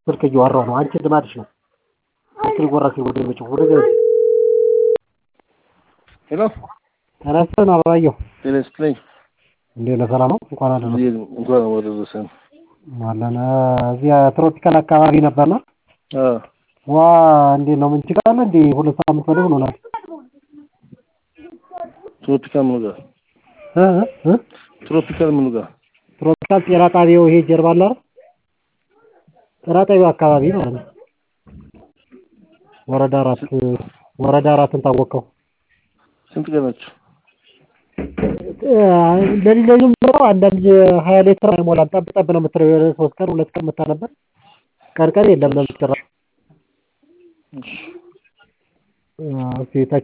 ስልክ እያወራሁ ነው። አንቺ ልማድሽ ነው። ስልክ ጎራ ሲል ወደ መጭ ወደ ሄሎ ተነስተን አበባየሁ ጤና ይስጥልኝ። እንዴት ነህ? ሰላም ነው? እንኳን አደረሰ እዚህ እንኳን አደረሰን። አለን እዚያ ትሮፒካል አካባቢ ነበርና አ ዋ እንዴት ነው ምን ችግር አለ እንዴ? ሁለት ሳምንት ወደ ሆኖናል። ትሮፒካል ምኑ ጋር እ እ ትሮፒካል ምኑ ጋር ትሮፒካል ጤና ጣቢያው ይሄ ጀርባ አለ አይደል? ጤና ጣቢያው አካባቢ ማለት ነው። ወረዳ አራት ወረዳ አራትን ታወቀው ስንት ቀናችሁ? ለዚህ ለዚህ ብለው አንዳንድ ሀያ ሊትር አይሞላም። ጠብ ጠብ ነው የምትለው የሆነ ሶስት ቀን ሁለት ቀን መታ ነበር። ቀን ቀን የለም ለምትሰራ እሺ እስኪ